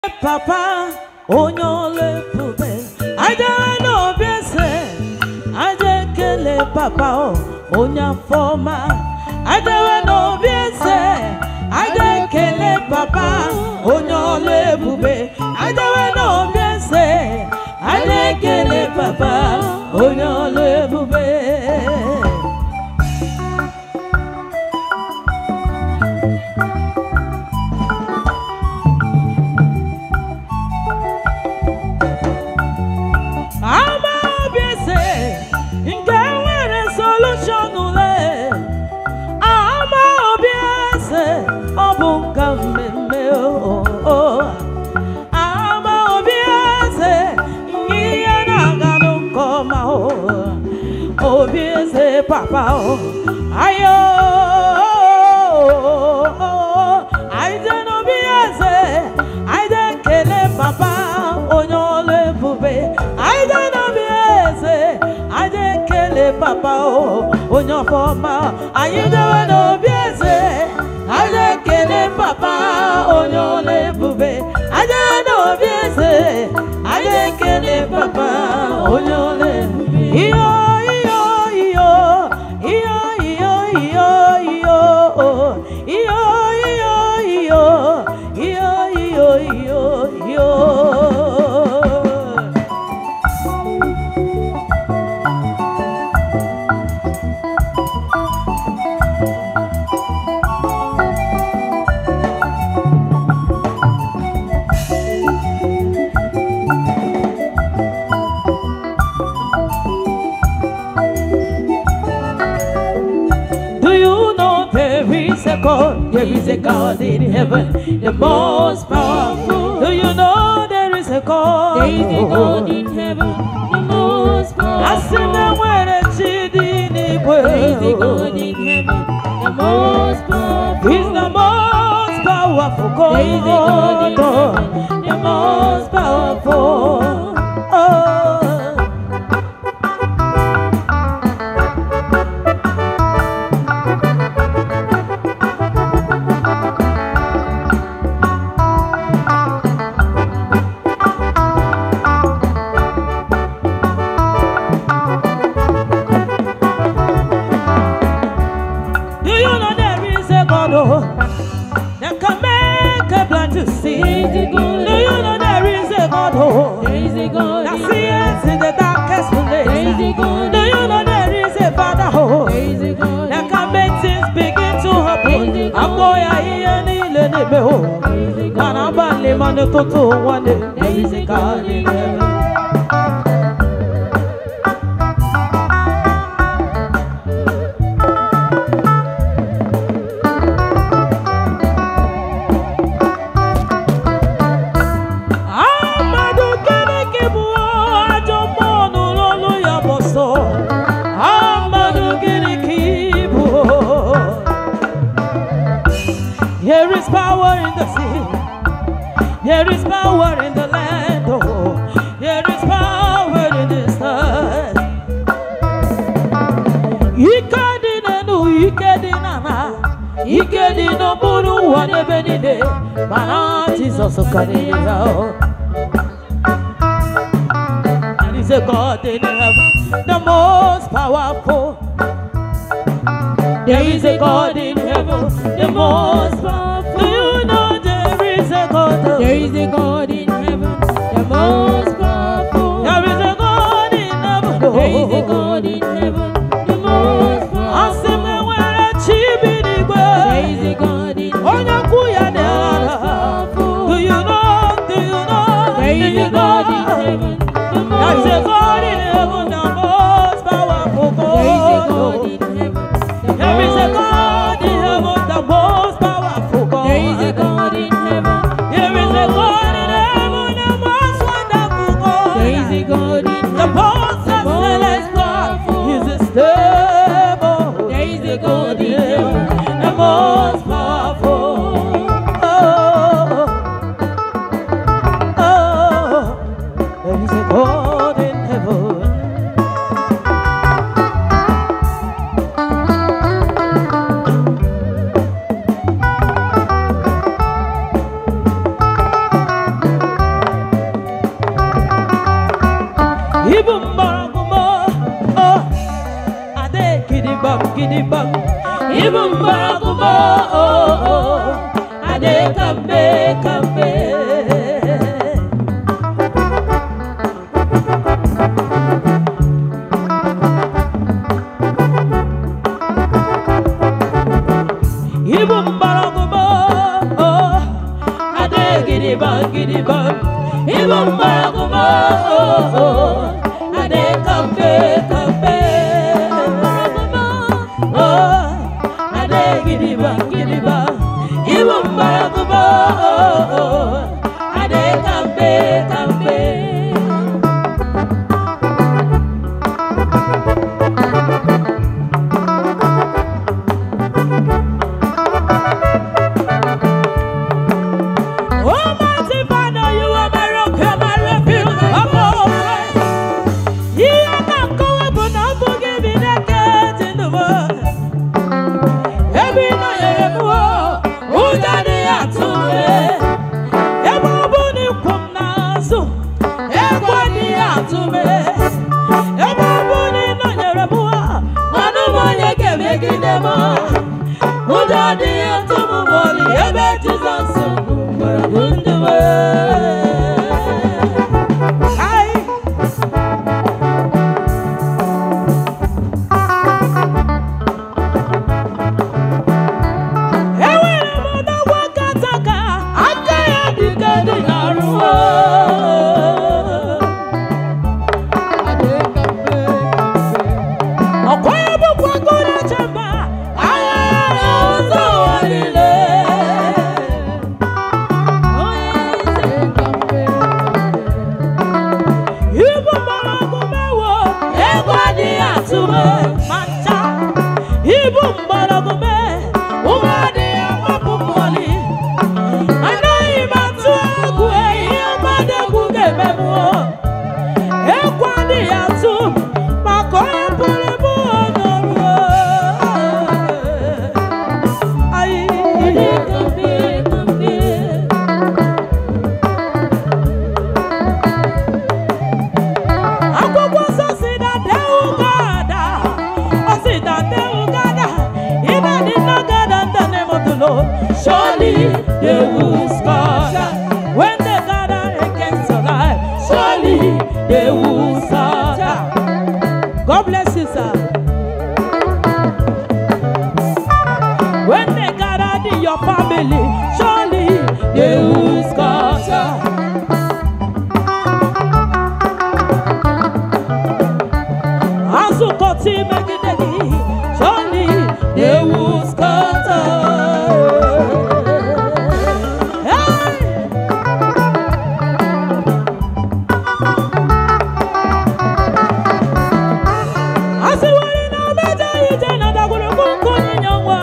papa onye ọlụ ebube ajewe n'obi eze aje ekele papa o onye afọ ọma ajewe n'obi eze aje ekele papa onye ọlụ ebube ajewe n'obi eze aje ekele papa onye ọlụ ebube ama obi eze nke nwere solushon ule ama obi eze ọ bụ nka mmemme o ama obi eze ihe na-aganụ nke ọma o obi eze papa o ayo aide n'obi eze aide ekele papa onye ọlụ ebube aide n'obi eze aide ekele papa o onye ọfọma anyị dewe n'obi eze aide ekele papa onye ọlụ ebube aide n'obi eze aide ekele papa onye ọlụ ebube iyo iyo iyo iyo iyo iyo iyo iyo iyo iyo iyo iyo iyo iyo Do you know there is a God? There is a God in heaven, the most powerful. Do you know there is a God? There is a God in heaven, the most Asị na powerful. nwere chi dị n'igwe. There is a God in heaven, the most powerful. He's the most powerful God. There is a God in heaven, the most powerful. Oh. Do you know there is a God oh, that can make a blind to see? There is a God. Do you know there is a God oh, There is a God that in sees in the darkest place? There is a God Do you know there is a Father oh, There is a God that in can make things begin to happen? There is a God. Agbo ya ihe niile na-eme oh, There is a God mana abalị ma n'ụtụtụ nwanne. There is a God in heaven. Amadu gịnị ka bụ ajọ mmụọ nụrụ olu ya bụ sọ? Amadu gịnị ka ị bụ? There is power in the sea. There is power in the land. Oh, there is power in this earth. Ike dị n'elu, ike dị n'ala, ike dị n'okpuru ụwa n'ebe niile, mana Jizọs karịrị ya. oh. There is a God in heaven, the most powerful. There is a God in heaven, the most powerful. Do you know there is a God? There is a God in heaven, the most powerful. There is a God in heaven. There is a God in heaven, the most Asị m powerful. enwere chi bi n'igwe. There is a God in Onye heaven, kwu ya dị the ala. most powerful. Do you know? Do you know? There Do is you a God in know? heaven, the There is a most God in heaven, the most powerful There is a God God. in heaven, the There is a most God in heaven, the most powerful God. There is a God in heaven. There is a God in heaven, the most wonderful God. There is a God in The heaven. most the most excellent God powerful. is stable. There is a God in heaven. the most powerful. Oh, oh, there is a God in heaven. gidi bam. Ibu mgbọrọgwụ m o, adị kambe kambe. Ibu mgbọrọgwụ m o, adị gidi bam gidi bam. Ibu mgbọrọgwụ m o, adị kambe kambe. Oh, adị gidi bam gidi bam. Ibu mgbọrọgwụ m o, adị kambe kambe. Almighty Father, you are my rock and my refuge, I'm alright. Ihe na-akọwa bụ na ọ bụghị bi n'aka dị n'ụwa. Ebe ị nọnyere m o, ụjọ adịghị atụ m e. Ebe ọ bụ na ịkwụ m n'azụ, egwu adịghị atụ m e. Ebe ọ bụ na ị nọnyere m o, ọnụ m onye ga-emegide m. Ụjọ adịghị atụ m ma ọlị ebe Jizọs gwara m ndụ m. Aye. enwere m n'ọgwọ nkata ka aka ya dịka dị n'arụ ọkwa ya bụkwa gụrụ chemba agha ya ụzọ ụwa niile ibu mgbọrọgwụ mewo egwu adịghị atụ m ma ncha ibu mgbọrọgwụ me ụwa adịghị agbapụ m ọlị anaghị m atụ egwu ihe mmadụ egwu ga-eme m o. egwu adịghị atụ m maka onye pụrụ m n'ọrụ Ayi. akwụkwọ nsọ si na dewu gada ọ si na dewu gada ime dị na gada ndị na-emotụlo surely they will scatter when they gather against your life surely they will scatter God bless you sir when they gather in your family surely they will scatter Azụkọta imegide gị, surely they will scatter. Hey! Asị nwere na mmeje ije na ndagwurugwu nke onyinye nwa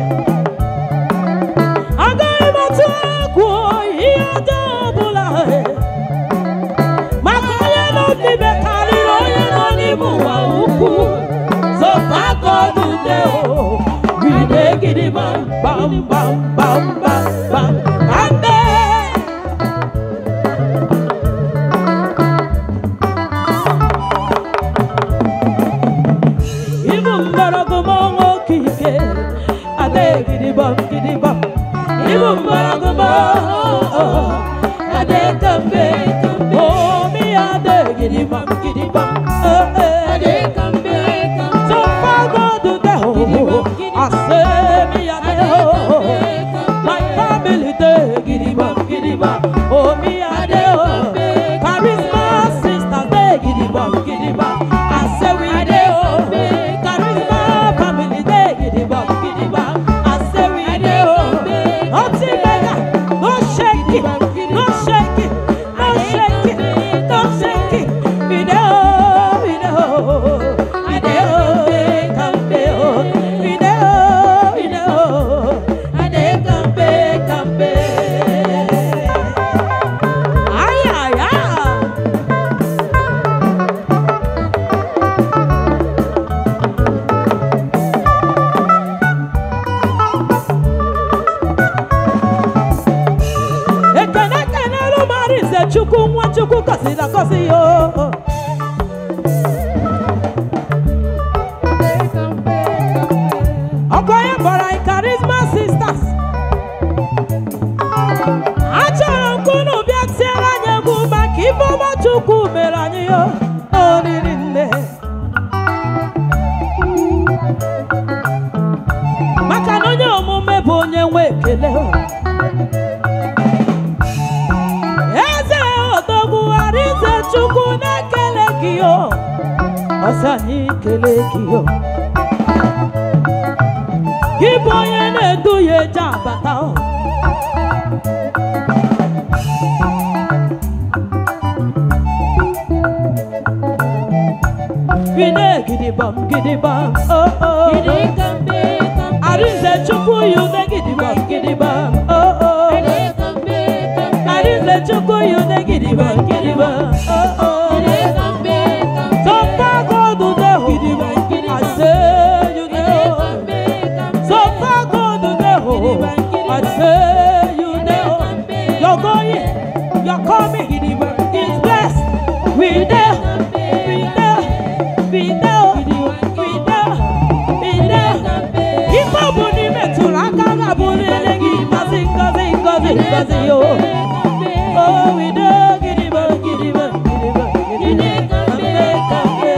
agaghị m atụ egwu ihe ọjọọ ọbụla maka onye nọ n'ime karịrị onye nọ n'ime ụwa ukwu so thank God today oh we dey gidi bam bam bam bam bam bam kambe. Ibu mgbọrọgwụ m ọnwa oke ike adịghị gidi bam gidi bam. Ibu mgbọrọgwụ m oh, adịghị kambe kambe. Oh, mi adịghị gidi bam gidi bam. Eh, eh. So far God today oh, I say mi adịghị oh. My family dey gidi bam gidi bam. Oh, mi adịghị oh. Charisma sisters dey gidi bam gidi bam. I say we dey oh. Charisma family dey gidi bam gidi bam. I say we dey oh. Nothing mega, no shake it, no shake it, no shake it, no shake it. We dey oh, we dey oh. We dey oh, kambe oh. We dey oh, we dey oh. I dey kambe kambe. Ay ay ay. ekene ekene lụmarị ise chukwu nwa chukwu gọziri agọzi ya o. chukwu na-ekele gị o ọsọ anyị kele gị o gị bụ onye na-edu ya eje abata o Gide gidibam gidibam oh oh Gidi kambe kambe. Arinze chukwu yude gidibam gidibam oh oh Gidi kambe kambe. Arinze chukwu yude gidibam gidibam oh oh Gidi kambe kambe. So far God do the Gidibam, gidibam. I say you Gidi know kambe kambe. So far God do the I say you know You're going You're coming gidibam It's blessed We there We there We there We there We there Ife bụ n'ime tụrụ aka ga-abụrịrị gị ngozi ngozi ngozi ngozi yo Oh, we do gidiba gidiba gidiba gidiba kambe kambe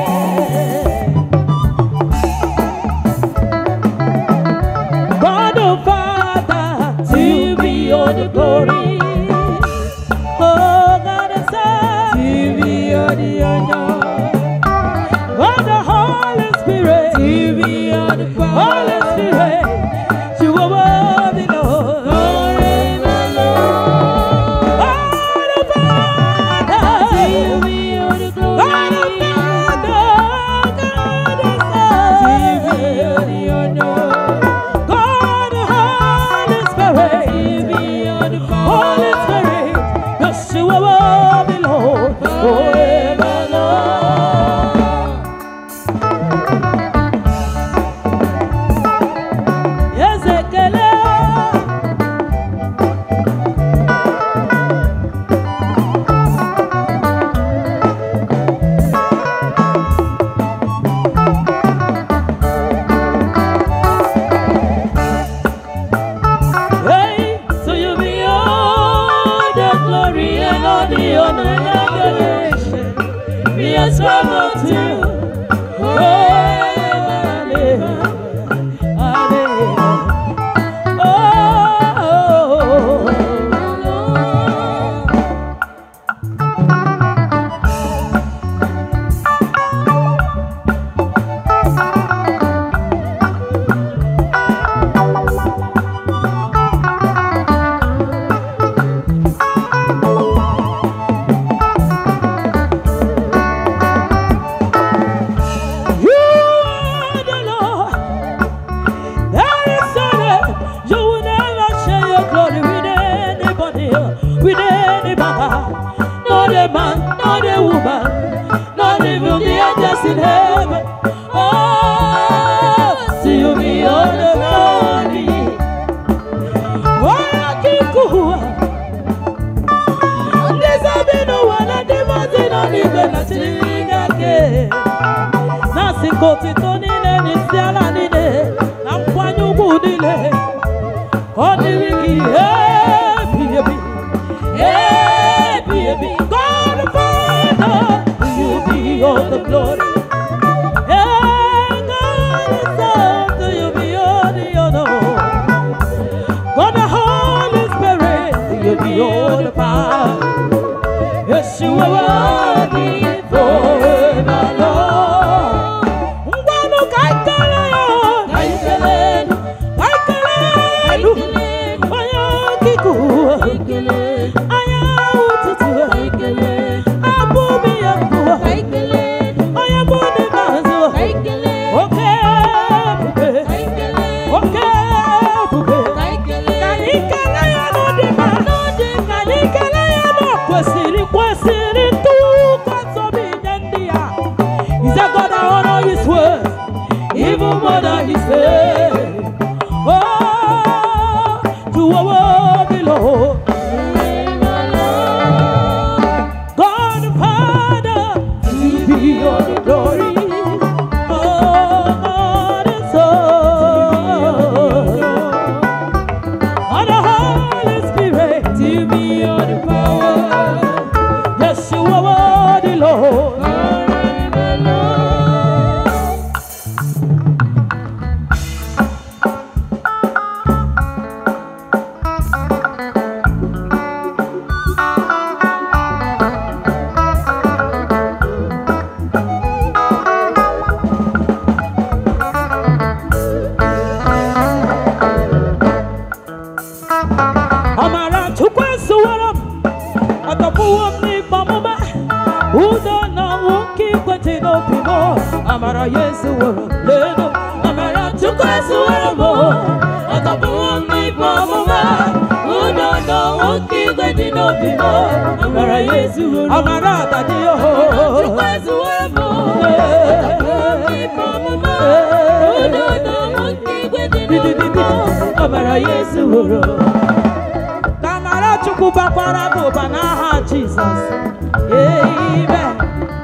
God the Father, to you be all the glory. Oh, God the Son, to you be all the honor. God the Holy Spirit, to you be all the power. Holy Spirit, you are worthy, Lord. God the Father, to you be all the glory. God the Father, God the Son, to you be all the honor. God, the Holy Spirit, Holy Spirit, yes, you are worthy, Lord, forever, Lord. Yes, ekele. Hey, so you be all the glory and all the honor and adoration. Be as well to you. Forever, amen. Amen. Oh, You are the Lord. There is none. You will never share your glory with anybody, with anybody. Not a man, not a woman, not even the angels in heaven. Oh, to you be all the glory. Wakikuwa. Ndizabinu wala dimazino nibe na chingake. n'asịkò otito niile na isi ala niile na nkwanye ugwu niile ka ọ dịrị gị ebi ebi ebi ebi God Father you be all the glory Eh, God the Son to you be all the honor God the Holy Spirit to you be all the power Yes, you are worthy forever, Lord. Ngwanụ ka anyị kelee ya, ka anyị kelee nụ, ka anyị kelee nụ. Onye okike ụwa, anya ụtụtụ, abụghị ya mbụ, onye mbụ n'ime azụ, oke ebube, oke ebube. Ka anyị kelee ya n'ụdị mma, ka anyị kelee ya n'o kwesịrị kwesịrị ntụkwasị obi nye ndị ya. He said, God, I honor his word, even more than he said. Oh, you are worthy, Lord. God the Father, to be all the glory. Oh, God the Son. God the Holy Spirit, to be all the power. Yes, you tọpụwo m n'ikpe ọmụma udo na ọnwụ nke ikwetị n'obi m amara ya ezuworo lelu amara chukwu ezuworo m ọ tọpụwo m n'ikpe ọmụma udo na ọnwụ nke ikwetị n'obi m amara ya ezuworo amara adadị oho chukwu ezuworo m ọbara ya ezuworo ka amara chukwu bakwara gị ụba n'aha jizọs amen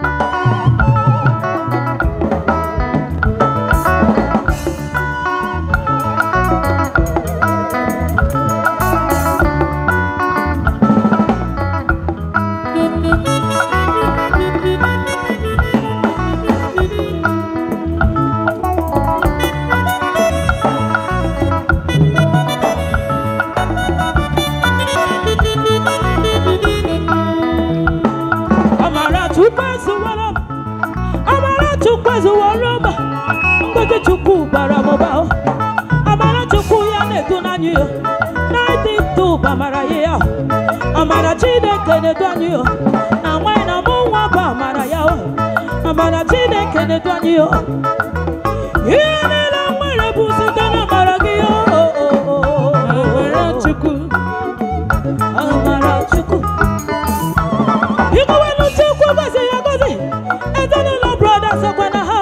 amara chukwu ezuworo m amara chukwu ezuworo m ngozi chukwu bara m ụba o. amara chukwu ya na-edu n'anyị o na-adị ndụ bụ amara ya ya amara chineke na-edu anyị o na nwanyị na mụ nwa bụ amara ya o amara chineke na-edu anyị o ihe niile m nwere bụ site na amara gị o amara chukwu amara chukwu Ikuwenu chukwu gozi ya gozi ezinụlọ broda sokwa na ha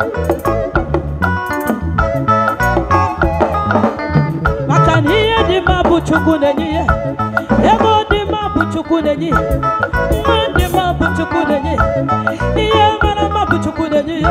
maka na ihe dị mma bụ chukwu na-enye ya ego dị mma bụ chukwu na-enye ya mma dị mma bụ chukwu na-enye ya ihe mara mma bụ chukwu na-enye ya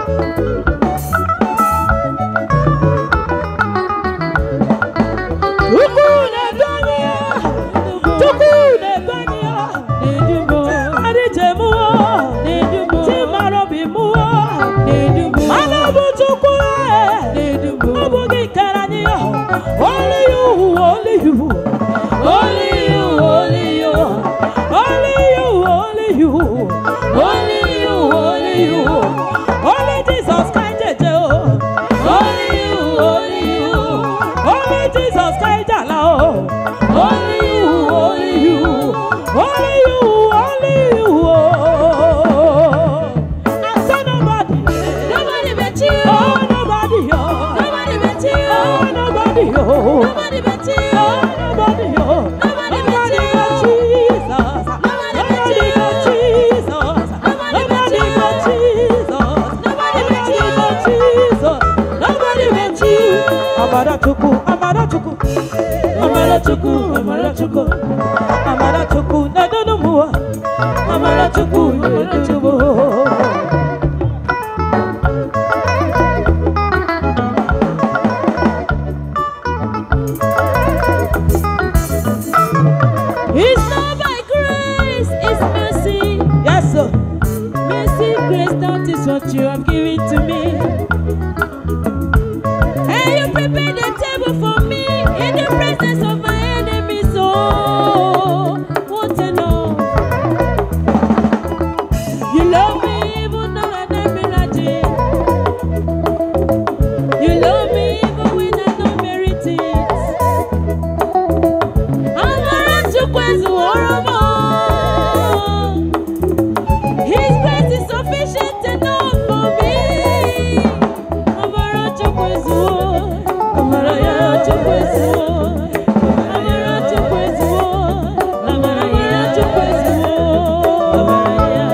chukwu na-edu anyị ya chukwu na-edu anyị ya adịjemụọ chimara obi mụọ mana bụ chukwu ọ bụ gị kere anyị ya only you only you only you only you only you only you only you only you only Jesus kind jeje o only you only you only Jesus kind jala o only you only you only you only you oh I say nobody Nobody but you. oh nobody oh Nobody but you. oh nobody oh Nobody but you. Oh, nobody, oh. Nobody but Nobody you. but Jesus. Nobody but Nobody you. but Jesus. Nobody but Nobody you. but Jesus. Nobody but you. but Jesus. Nobody but you. Amara Chukwu, Amara Chukwu. Amara Chukwu, Amara Chukwu. Amara Chukwu, na-edodo m ụwa. Amara Chukwu, na-edodo m ụwa. It's not by grace, it's mercy. Yes, sir. Mercy, grace, that is what you have given to me. And you prepared a table for me in the presence of my enemies. Oh, what a love. You love me even though I don't merit it. You love me even when I don't merit it. Amara Chukwu ezuworo m. His grace is sufficient enough for me. Amara Chukwu ezuwo. Amara ya Chukwu ezuwo. Amara Chukwu ezuwo. Amara ya Chukwu ezuwo. Amara ya.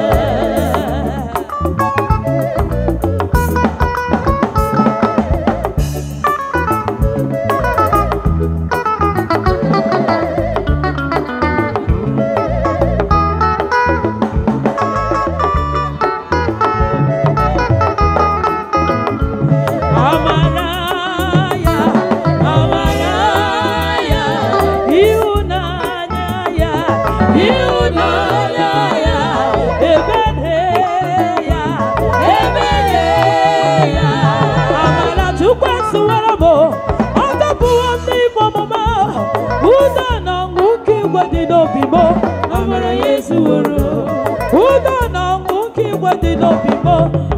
Amaraya, amaraya, ịhụnanya ya, ịhụnanya ya, ebere ya, ebere ya. Amara Chukwu esuwara m, ọ dọpụwo m n'ime ọmụma, udo na ọṅụ nke igwe dị n'obi m. Amara ya ezuworo, udo na ọṅụ nke igwe dị n'obi m.